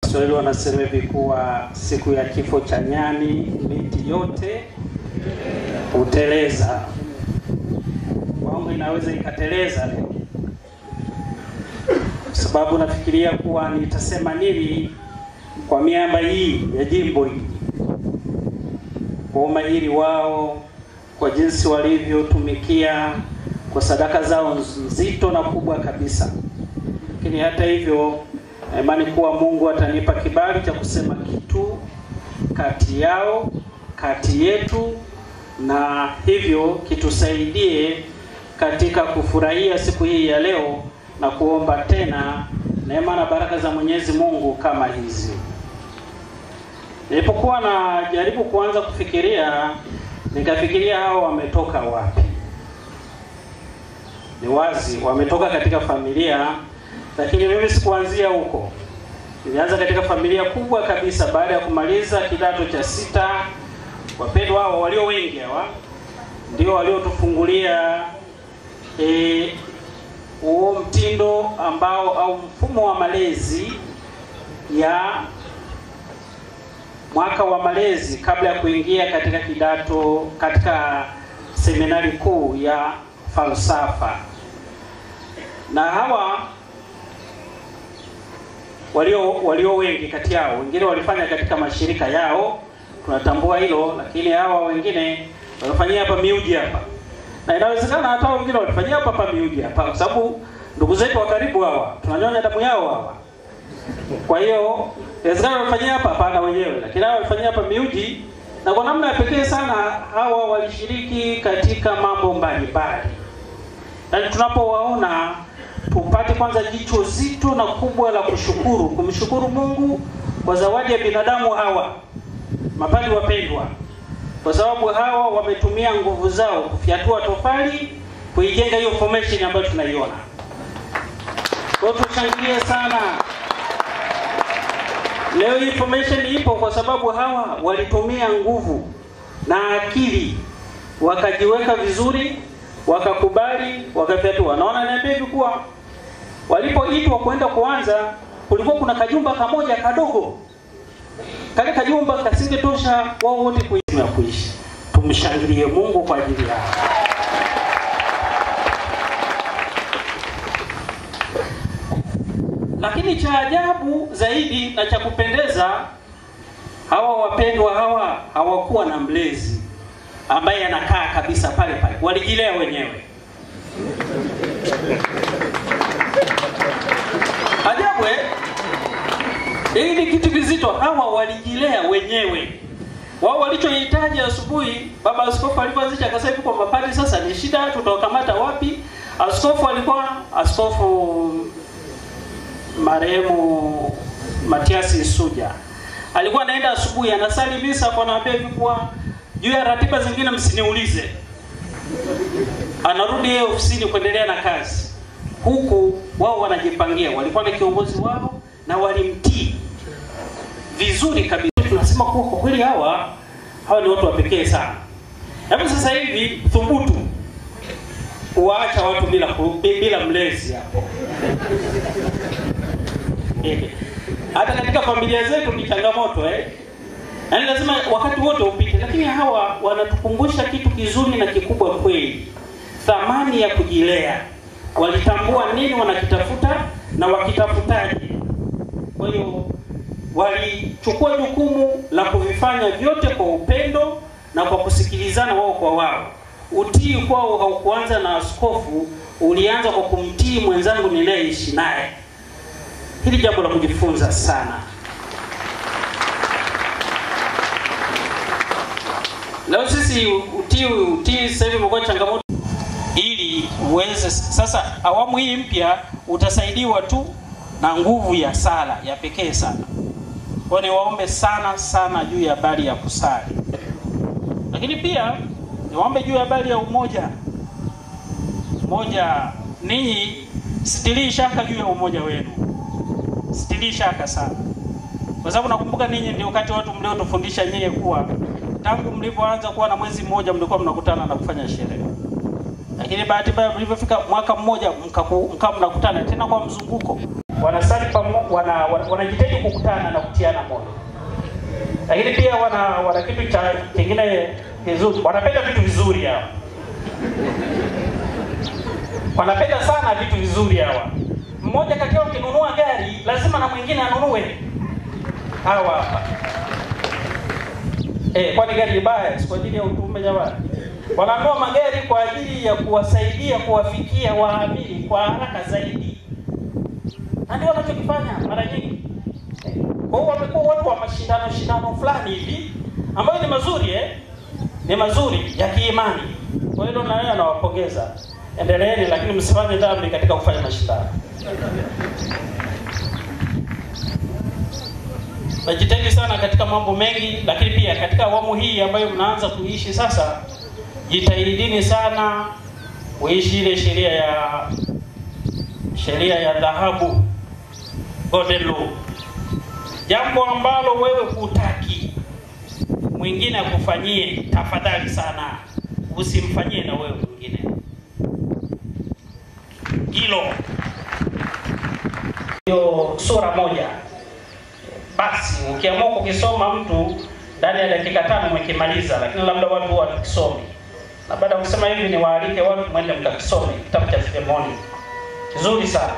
Waswahili wanasema hivi kuwa siku ya kifo cha nyani miti yote huteleza. Kwangu inaweza ikateleza leo, kwa sababu nafikiria kuwa nitasema nini kwa miamba hii ya jimbo hili, kwa umahiri wao, kwa jinsi walivyotumikia, kwa sadaka zao nzito na kubwa kabisa. Lakini hata hivyo na imani kuwa Mungu atanipa kibali cha kusema kitu kati yao, kati yetu, na hivyo kitusaidie katika kufurahia siku hii ya leo na kuomba tena neema na baraka za Mwenyezi Mungu kama hizi. Nilipokuwa najaribu kuanza kufikiria, nikafikiria hao wametoka wapi? Ni wazi wametoka katika familia lakini mimi sikuanzia huko. Nilianza katika familia kubwa kabisa baada ya kumaliza kidato cha sita. Wapendwa hao walio wengi hawa ndio waliotufungulia huo e, mtindo ambao au mfumo wa malezi ya mwaka wa malezi kabla ya kuingia katika kidato katika seminari kuu ya falsafa na hawa walio walio wengi kati yao, wengine walifanya katika mashirika yao, tunatambua hilo, lakini hawa wengine walifanyia hapa miuji hapa, na inawezekana hata wengine walifanyia hapa hapa miuji hapa, kwa sababu ndugu zetu wa karibu hawa tunanyonya damu yao hawa. Kwa hiyo inawezekana walifanyia hapa hapa na wenyewe, lakini hawa walifanyia hapa miuji, na kwa namna ya pekee sana hawa walishiriki katika mambo mbalimbali, yaani tunapowaona tupate kwanza jicho zito na kubwa la kushukuru, kumshukuru Mungu kwa zawadi ya binadamu hawa mapadi wapendwa, kwa sababu hawa wametumia nguvu zao kufyatua tofali kuijenga hiyo formation ambayo tunaiona. Kwa hiyo tushangilie sana. Leo hii formation ipo kwa sababu hawa walitumia nguvu na akili, wakajiweka vizuri, wakakubali, wakafyatua. Naona niambia hivi kuwa walipoitwa kwenda kuanza, kulikuwa kuna kajumba kamoja kadogo. Kale kajumba kasingetosha wao wote kuishi. kuishi. Tumshangilie Mungu kwa ajili yao. Lakini cha ajabu zaidi na cha kupendeza, hawa wapendwa hawa hawakuwa na mlezi ambaye anakaa kabisa pale pale, walijilea wenyewe. Ajabu eh? Hii ni kitu kizito. Hawa walijilea wenyewe. Wao walichohitaji asubuhi, baba askofu alipoanzisha akasema hivi kwamba pale sasa ni shida, tutawakamata wapi? Askofu alikuwa askofu marehemu Matiasi Suja alikuwa anaenda asubuhi, anasali misa, kwa anaambia hivi kuwa juu ya ratiba zingine msiniulize. Anarudi yeye ofisini kuendelea na kazi, huku wao wanajipangia. Walikuwa na kiongozi wao na walimtii vizuri kabisa. Tunasema kuwa kwa kweli hawa hawa ni watu wa pekee sana. Hebu sasa hivi thubutu kuwaacha watu bila bila mlezi hapo. Hata katika familia zetu ni changamoto eh. Yaani lazima wakati wote upite, lakini hawa wanatukumbusha kitu kizuri na kikubwa kweli, thamani ya kujilea. Walitambua nini wanakitafuta na wakitafutaje. Kwa hiyo walichukua jukumu la kuvifanya vyote kwa upendo na kwa kusikilizana wao kwa wao. Utii kwao haukuanza na askofu, ulianza kwa kumtii mwenzangu ninayeishi naye. Hili jambo la kujifunza sana. Leo sisi utii utii sasa hivi umekuwa changamoto, ili uweze sasa, awamu hii mpya utasaidiwa tu na nguvu ya sala ya pekee sana. Kwa niwaombe sana sana juu ya habari ya kusali, lakini pia niwaombe juu ya habari ya umoja. Moja, ninyi sitilii shaka juu ya umoja wenu, sitilii shaka sana, kwa sababu nakumbuka ninyi ndio wakati watu mliotufundisha nyie kuwa tangu mlivyoanza kuwa na mwezi mmoja mlikuwa mnakutana na kufanya sherehe, lakini bahati mbaya mlivyofika mwaka mmoja mkaku- mkawa mnakutana tena kwa mzunguko. wanasali pamo, wana, wana, wanajitahidi kukutana na kutiana moyo, lakini pia wana wana kitu cha kingine kizuri, wanapenda vitu vizuri hawa, wanapenda sana vitu vizuri hawa. Mmoja kati yao akinunua gari lazima na mwingine anunue. Hawa hapa eh, kwani gari ni baya? Si kwa ajili ya utume jamani? Wananunua magari kwa ajili ya kuwasaidia kuwafikia waamini kwa haraka zaidi, na ndio wanachokifanya mara nyingi. Kwa hiyo wamekuwa watu wa mashindano shindano fulani hivi ambayo ni mazuri eh? ni mazuri ya kiimani. Kwa hiyo na wewe nawapongeza, endeleeni, lakini msifanye dhambi katika kufanya mashindano. Najitahidi sana katika mambo mengi, lakini pia katika awamu hii ambayo mnaanza kuishi sasa, jitahidini sana kuishi ile sheria ya sheria ya dhahabu, golden law, jambo ambalo wewe hutaki mwingine akufanyie, tafadhali sana usimfanyie na wewe mwingine hilo. Hiyo sura moja basi, ukiamua kukisoma mtu ndani ya dakika tano umekimaliza, lakini labda watu huwa wakisomi, na baada ya kusema hivi, ni waalike watu mwende mkakisome kitabu cha Filemoni, kizuri sana,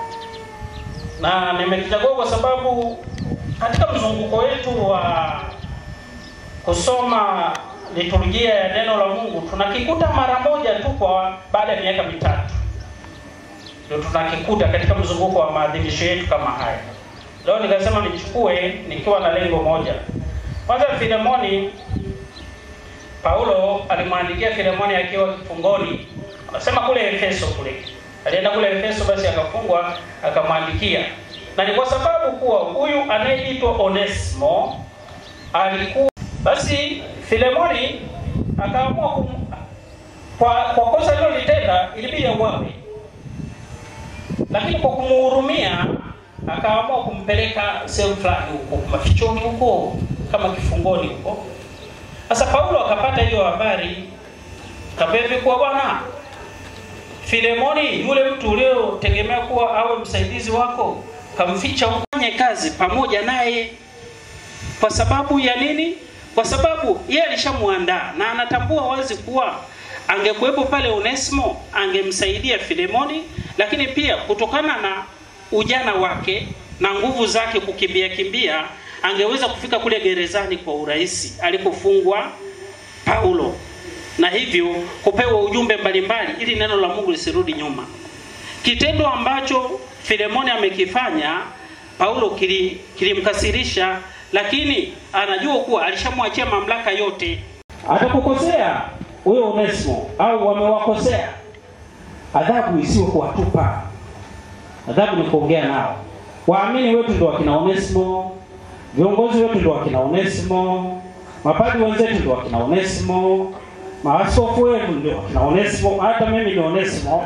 na nimekichagua kwa sababu katika mzunguko wetu wa kusoma liturujia ya neno la Mungu tunakikuta mara moja tu kwa baada ya miaka mitatu, ndio tunakikuta katika mzunguko wa maadhimisho yetu kama haya. Leo nikasema nichukue nikiwa na lengo moja. Kwanza, Filemoni, Paulo alimwandikia Filemoni akiwa kifungoni, anasema kule Efeso kule, alienda kule Efeso, basi akafungwa, akamwandikia, na ni kwa sababu kuwa huyu anayeitwa Onesimo alikuwa basi Filemoni akaamua kum... kwa, kwa kosa alilolitenda ilibidi auawe, lakini kwa kumuhurumia akaamua kumpeleka sehemu fulani huko mafichoni huko kama kifungoni huko. Sasa Paulo akapata hiyo habari, kapepe kuwa bwana Filemoni, yule mtu uliotegemea kuwa awe msaidizi wako, kamficha ufanye kazi pamoja naye. Kwa sababu ya nini? Kwa sababu yeye alishamwandaa na anatambua wazi kuwa angekuwepo pale Onesimo angemsaidia Filemoni, lakini pia kutokana na ujana wake na nguvu zake kukimbia kimbia, angeweza kufika kule gerezani kwa urahisi alikofungwa Paulo, na hivyo kupewa ujumbe mbalimbali ili neno la Mungu lisirudi nyuma. Kitendo ambacho Filemoni amekifanya Paulo kilimkasirisha, lakini anajua kuwa alishamwachia mamlaka yote. Atakukosea huyo Onesimo au wamewakosea, adhabu isiwe kuwatupa adhabu ni kuongea nao. Waamini wetu ndio wakina Onesimo, viongozi wetu ndio wakina Onesimo, mapadri wenzetu ndio wakina Onesimo, maaskofu wetu ndio wakina Onesimo, hata mimi ni Onesimo.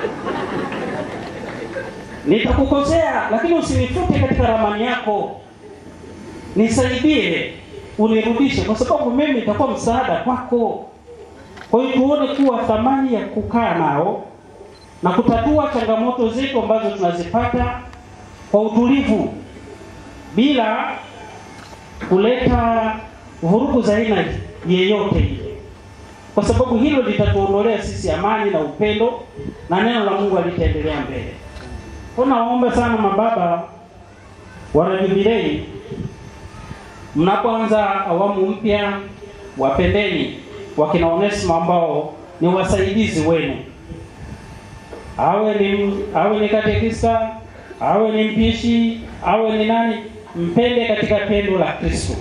Nitakukosea, lakini usinifute katika ramani yako, nisaidie, unirudishe, kwa sababu mimi nitakuwa msaada kwako. Kwa hiyo tuone kuwa thamani ya kukaa nao na kutatua changamoto zetu ambazo tunazipata kwa utulivu bila kuleta vurugu za aina yeyote ile, kwa sababu hilo litatuondolea sisi amani na upendo na neno la Mungu alitaendelea mbele. Kwa naomba sana mababa wana Jubilei, mnapoanza awamu mpya, wapendeni wakina Onesimo ambao ni wasaidizi wenu awe ni awe ni katekista awe ni mpishi awe ni nani, mpende katika pendo la Kristo.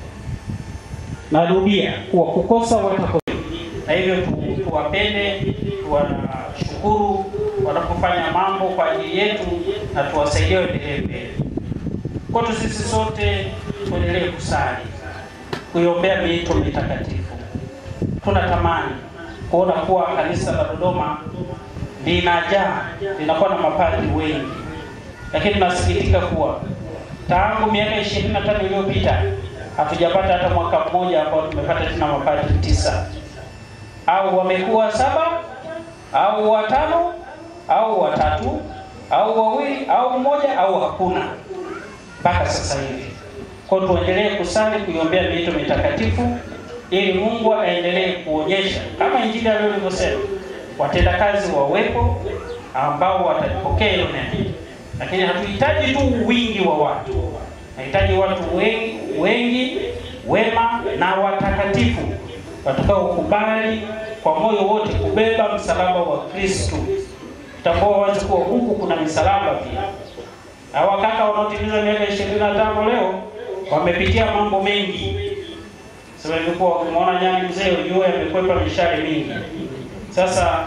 Narudia kuwa kukosa watakosa, na hivyo tuwapende, tuwashukuru wanapofanya mambo kwa ajili yetu na tuwasaidie waendelee mbele. Kwetu sisi sote tuendelee kusali, kuiombea miito mitakatifu. Tunatamani kuona kuwa kanisa la Dodoma linajaa linakuwa na mapadri wengi, lakini tunasikitika kuwa tangu miaka ishirini na tano iliyopita hatujapata hata mwaka mmoja ambao tumepata tena mapadri tisa, au wamekuwa saba au watano au watatu au wawili au mmoja au hakuna mpaka sasa hivi. Kwa hiyo tuendelee kusali kuiombea miito mitakatifu ili Mungu aendelee kuonyesha kama Injili ya leo ilivyosema, watendakazi wawepo ambao watalipokea hilo neno, lakini hatuhitaji tu wingi wa watu, nahitaji watu wengi, wengi wema na watakatifu watakaokubali kwa moyo wote kubeba msalaba wa Kristo. Tambua wazi kuwa huku kuna misalaba pia. Hawa kaka wanaotimiza miaka ishirini na tano leo wamepitia mambo mengi. Sasa ilikuwa ukimwona nyani mzee ujue amekwepa mishale mingi. Sasa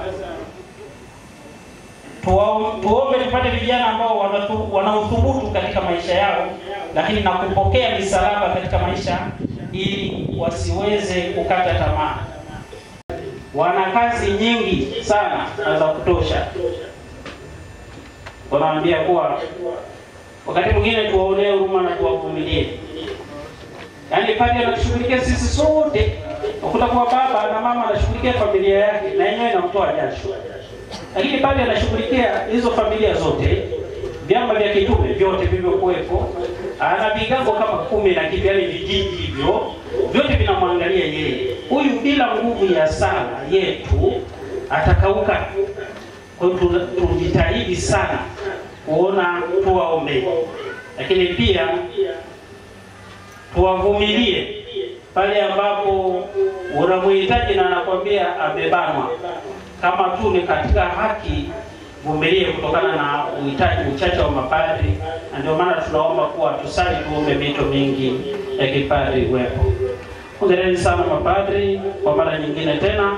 tuwa- tuombe tupate vijana ambao wanatu- wanauthubutu katika maisha yao, lakini na kupokea misalaba katika maisha ili wasiweze kukata tamaa. Wana kazi nyingi sana na za kutosha. Wanaambia kuwa wakati mwingine tuwaonee huruma na tuwavumilie. Yaani padri anatushughulikia sisi sote, ukuta kuwa baba na mama anashughulikia familia yake na yenyewe inamtoa jasho, lakini padri anashughulikia hizo familia zote, vyama vya kitume vyote vilivyokuwepo, ana vigango kama kumi na kitu, yaani vijiji hivyo vyote vinamwangalia yeye. Huyu bila nguvu ya sala yetu atakauka. Kwa hiyo tu- tujitahidi sana kuona tuwaombe, lakini pia tuwavumilie pale ambapo unamhitaji na anakwambia amebanwa. Kama tu ni katika haki, vumilie kutokana na uhitaji uchache wa mapadri, na ndio maana tunaomba kuwa tusali, tuombe mito mingi ya kipadri iwepo. Hongereni sana mapadri kwa mara nyingine tena.